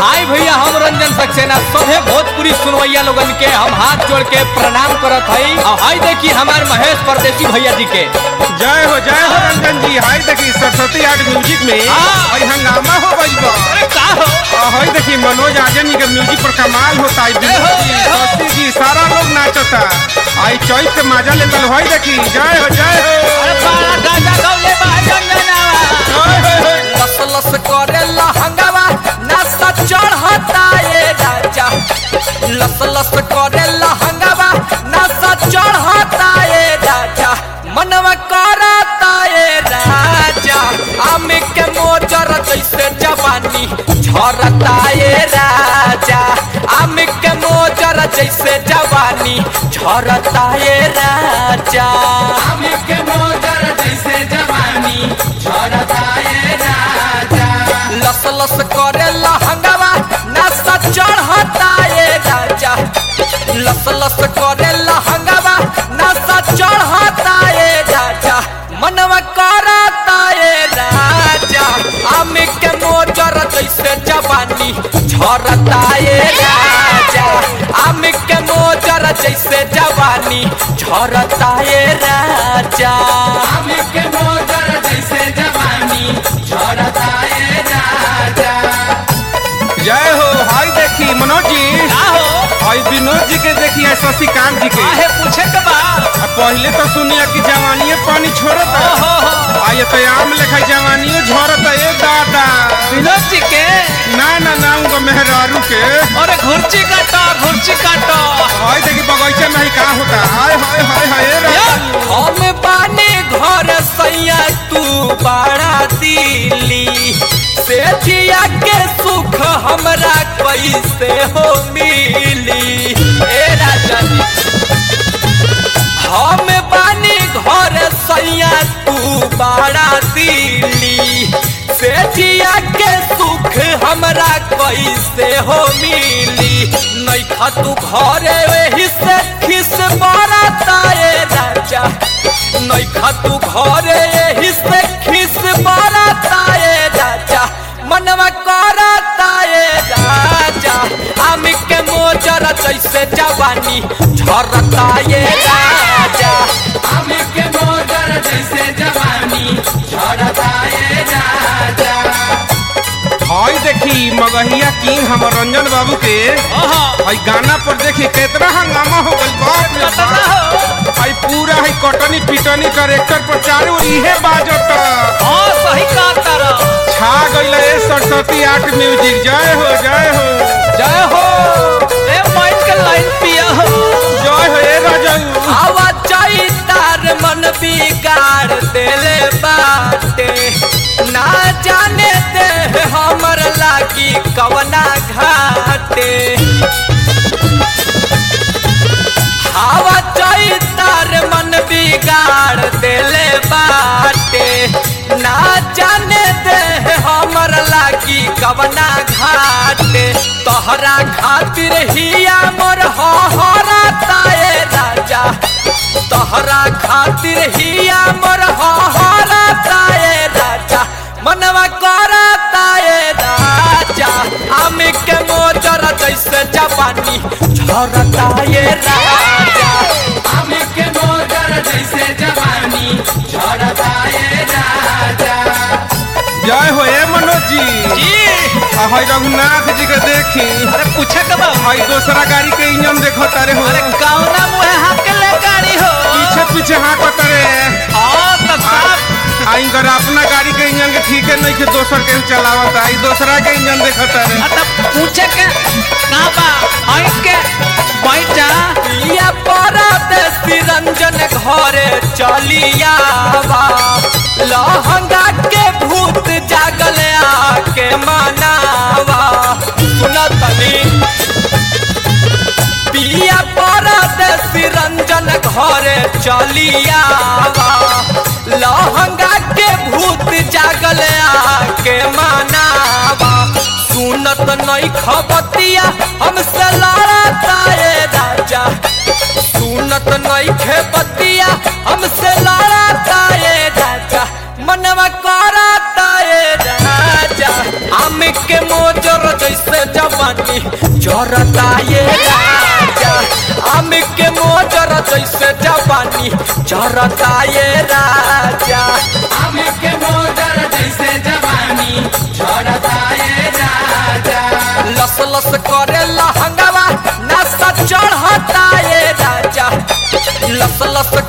आई भैया हम रंजन सक्सेना सभे भोजपुरी सुनवैया लोगन के हम हाथ जोड़ के प्रणाम करत हई और हई देखी हमार महेश परदेसी भैया जी के जय हो जय हो रंजन जी हाय देखी सरस्वती आर्ट म्यूजिक में हाँ। और हंगामा हो गइल बा अरे का हो और हाय देखी मनोज आजन जी के म्यूजिक पर कमाल होता है जय हो, विनोद जी जय हो। सरस्वती जी सारा लोग नाचता आई चौथ के मजा लेतल हाय देखी जय हो जय हो अरे बाड़ा गाजा गौले बा रंजनावा जय हो, हो। लस लस करे लहंगावा नशा चढ़ता ये राजा लस लस करे लहंगावा नशा चढ़ता ये राजा मनवा करता ये राजा आम के मोजर जैसे जवानी झरता ये राजा आम के मोजर जैसे जवानी झरता ये राजा आम के मोजर जैसे जवानी झरता ये राजा लस लस करे लहंगावा नशा चढ़ता ये राजा लस लस करे लहंगावा नशा चढ़ता ये राजा मनवा करता ये राजा आम के मोजर जैसे जवानी झरता ये राजा आम के मोजर जैसे जवानी झरता ये राजा आम के मोजर जैसे जवानी झरता ये राजा जय हो हाय देखी मनोज जी का हो हाय विनोद जी के देखी है शशिकांत जी के काहे पूछे के बा आ पहले तो सुनिए कि जवानी पानी छोड़ता ओहो हो आ ये तो आम लेखा जवानियों झरता ए दादा विनोद जी के ना ना ना उनका मेहरारू के अरे घुर्ची काटो घुर्ची काटो हाय देखी बगीचे में ही का होता हाय हाय हाय हाय ए राजा हम बाने घर सैया तू बड़ा दिली से जिया के सुख हमरा कैसे हो मिली ए राजा जी हम बानी घर सैया तू बड़ा दिली से जिया के सुख हमरा कैसे हो मिली नैखा तू घरे वही से खिस बरता ए राजा नैखा तू घरे यही से खिस बरता ए राजा मनवा करता ए राजा आम के मोजर जैसे जवानी झरता ये राजा आम के मोजर जैसे जवानी झरता ये राजा हाय देखी मगहिया किंग हमर रंजन बाबू के ओहो हाय गाना पर देखी कितना हंगामा हो गइल बाप रे कतना बाप। हो हाय पूरा हाय कटनी पिटनी करेक्टर पर चारों इहे बाजत हाँ सही कहा तारा छा गइल ए सरस्वती आर्ट म्यूजिक जय हो जय हो जय हो ए माइक के लाइन पिया हो जय हो ए राजा आवा चाही तार मन बिगाड़ देले बाटे ना जाने दे हमर लागी कवना घाटे हवा चाही तार मन बिगाड़ देले बाटे ना जाने दे हमर लागी कवना घाटे तोहरा खातिर हिया मोर हरा ताए राजा तोहरा खातिर हिया मोर हरा ताए राजा मनवा करता ए राजा आम के मोजर जैसे जवानी झरता ये राजा आम के मोजर जैसे जवानी झरता ये राजा जय हो ए मनोज जी जी आ हाय रघुनाथ जी के देखी अरे पूछे के बा हाय दूसरा गाड़ी के इंजन देखो तारे हो अरे कौना मुहे हाथ के ले गाड़ी हो पीछे पीछे हाँ को तारे हाँ तो साहब आई कर अपना गाड़ी के इंजन के ठीक है नहीं कि दोसर के चलावत आई दूसरा के इंजन देखो तारे मतलब पूछे के कहाँ बा आई के बैठा लिया परदेसी रंजन घरे चलिया बा लहंगा के भूत जागल आके मनावा सुना तनी पिया परदेसी रंजन घरे चलिया बा लहंगा के भूत जागल आके मनावा सुनत नहीं खबतिया हमसे लड़ता ए राजा सुनत नहीं खेबतिया हमसे लड़ता ए राजा मनवा करता ए राजा आम के मोजर जैसे जा जरता ये राजा आम के मोजर जैसे जवानी जरता ये राजा आम के मोजर जैसे जवानी झरता ये राजा लस लस करे लहंगवा नशा चढ़ता ये राजा लस लस